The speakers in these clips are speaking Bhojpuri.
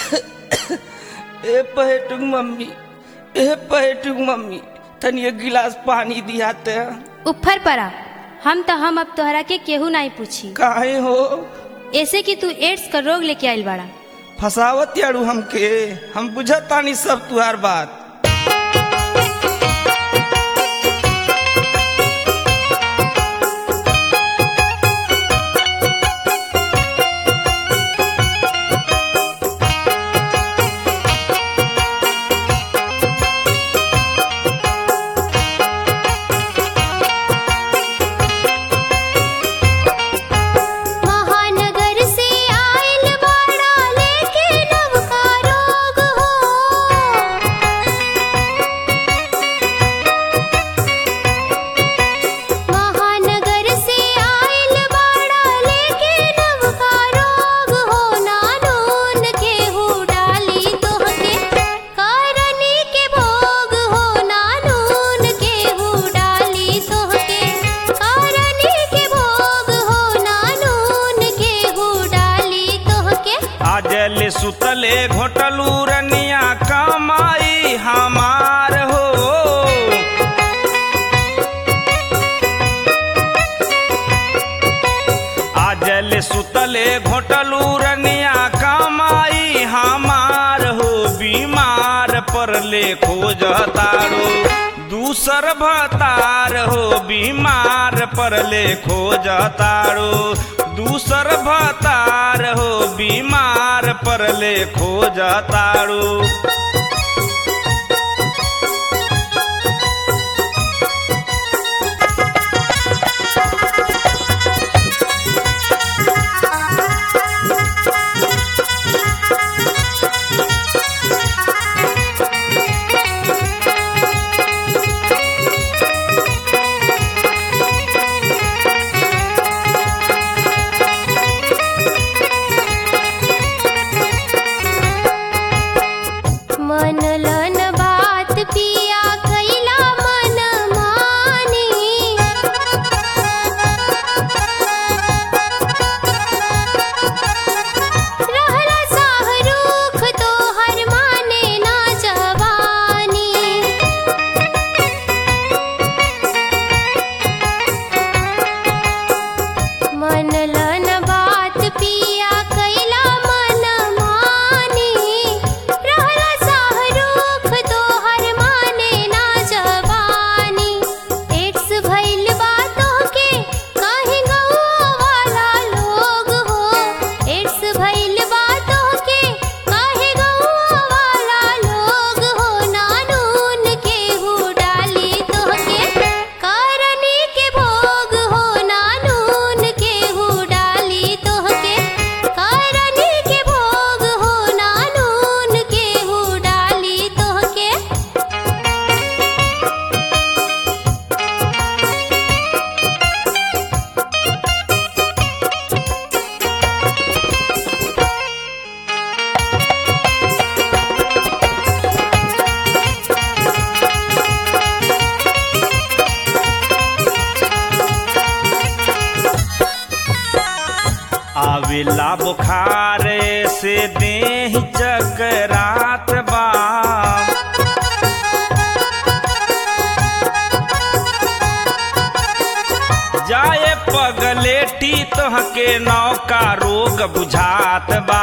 ए पहेटुक मम्मी ए पहेटुक मम्मी तनी एक गिलास पानी दियाते ऊपर पड़ा हम तो हम अब तोहरा के केहू नहीं पूछी काहे हो ऐसे कि तू एड्स का रोग लेके आइल बाड़ा फसावत यारू हमके हम बुझत तानी सब तुहार बात महानगर से आइल बाड़ा लेके नवका रोग हो महानगर से आइल बाड़ा लेके नवका रोग हो नानून के हु डाली तोहके करनी के भोग हो नानून के हु डाली तोहके करनी के भोग हो नानून के हु डाली तोहके आजले सुतले घोटलू रनिया कमाई हमार हो आजले सुतले घोटलू रनिया कमाई हमार हो बीमार पर ले खोजतारो दूसर भतार हो बीमार पर ले खोजतारो दूसर भतार हो बीमार पर ले खोजतारो मन लन बात पिया कैला मन मानी रहला साहरूख तो हर माने ना जवानी मन लन बात पिया कैला मन मानी रहला साहरूख तो हर माने ना जवानी एड्स भइल बातों के काहे गौआ वाला लोग हो एड्स भइल बातों के काहे गौआ वाला लोग हो नानून के हु डाली तोहके करनी के भोग हो नानून के हु डाली तोहके करनी के भोग हो नानून के हु डाली तोहके आवेला बुखार से देह चकरात बा जाए पगलेटी तोहके नौका रोग बुझात बा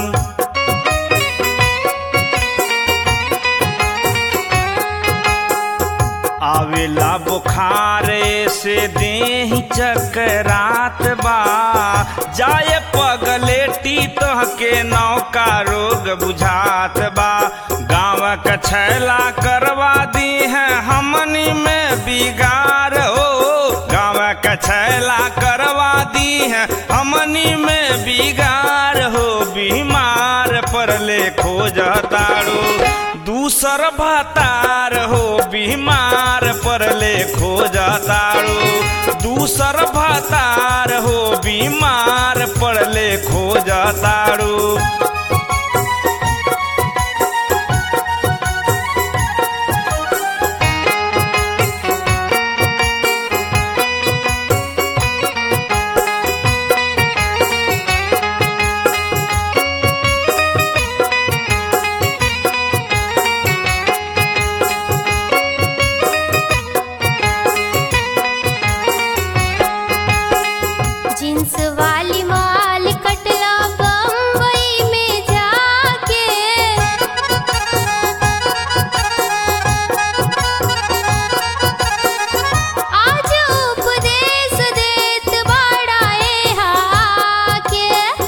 आवेला बुखार से देह चकरात बा जाए पगलेटी तोहके नौका रोग बुझात बा गाँव का छैला करवा दी है हमनी में बिगाड़ हो गाँव का छैला करवा दी है हमनी में बिगाड़ हो बीमार पर ले खोजतारो दूसर भतार हो बीमार पर ले खोजतारो दूसर भतार हो बीमार पर ले खोजतारो वाली माल कटला बम्बई में जाके आज उपदेश देत बाड़ा ए हाके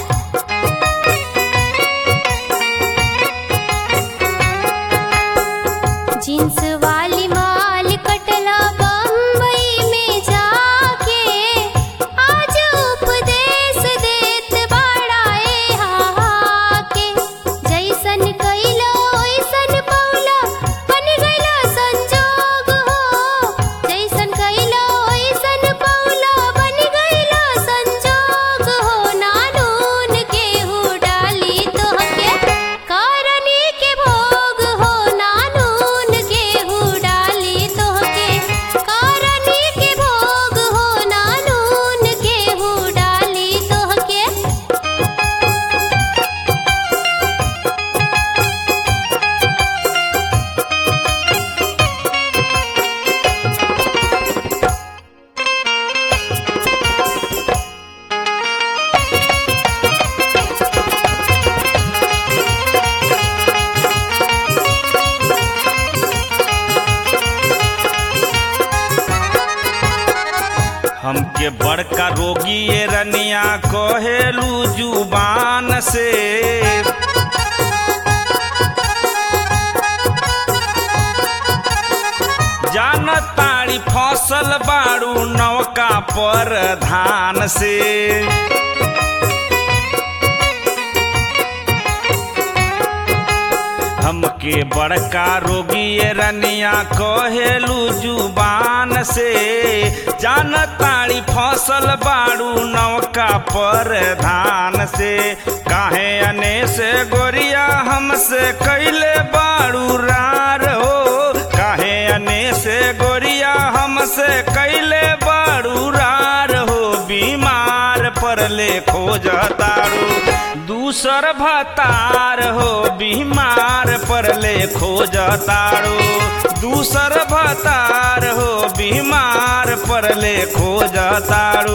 जींस वाली माल कटला बम्बई में जाके आज उपदेश देत बाड़ा ए हाके जैसन कइलो ओइसन पौला बन गइलो संजोग हो जैसन कइलो ओइसन पौला बन गइलो संजोग हो नानून केहू डाली तोहके करनी के भोग हो नानून केहू डाली तोहके करनी के भोग हो नानून केहू डाली तोहके हमके बड़का रोगी ये रनिया कहेलू जुबान से जान ताड़ी फसल बाड़ू नौका पर धान से हमके बड़का रोगी ये रनिया कहेलू जुबान से जान ताड़ी फसल बाड़ू नौका पर धान से काहे अने से गोरिया हमसे कैले बाड़ू रार हो काहे अने से गोरिया हमसे कैले बाड़ू रार हो बीमार परले खोजतारू दूसर भतार हो बीमार परले खोजतारू दूसर भतार हो बीमार परले खोजतारू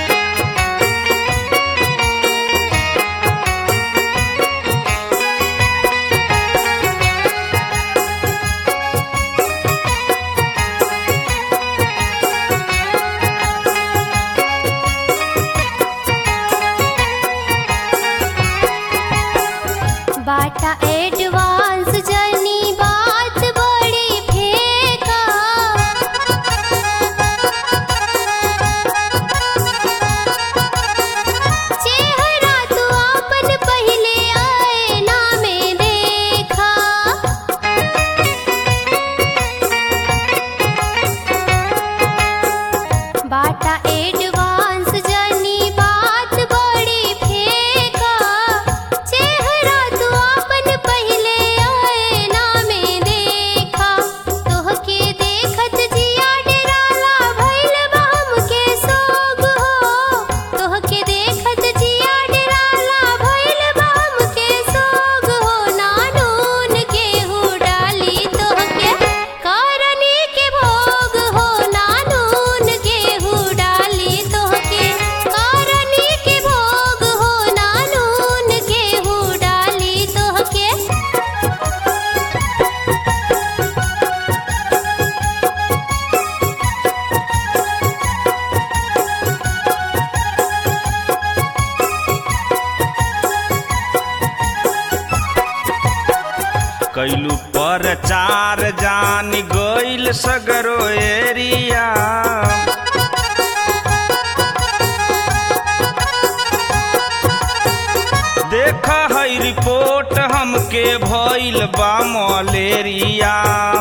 बाटा एडवांस जनी बात बड़ी फेका चेहरा तू अपन पहले आईना में देखा बाटा एडवांस जनी बात बड़ी फेका चेहरा तू अपन पहले आईना में देखा तोहके देखत जिया डेराला भइल बा हमके सोग हो तोहके देखत जिया डेराला भइल बा हमके सोग हो नानून केहू डाली तोहके करनी के भोग हो नानून केहू डाली तोहके करनी के भोग हो नानून केहू डाली तोहके कैलू पर चार जान गइल सगरो एरिया देख है रिपोर्ट हमके भइल बा मलेरिया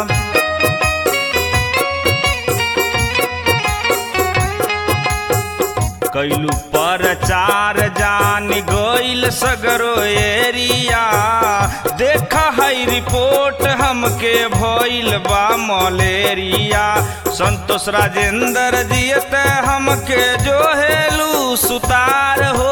कैलू पर चार जान गइल सगरो एरिया देख है रिपोर्ट हमके भइल बा मलेरिया संतोष राजेंद्र जियत हमके जो हेलू सुतार हो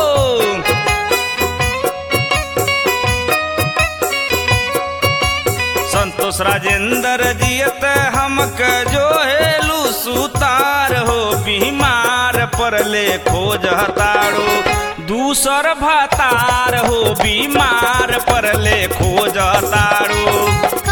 संतोष राजेंद्र जियत हमके जो हेलू सुतार हो बीमार पर परले खोज ताड़ो दूसर भतार हो बीमार परले खोज ताड़ो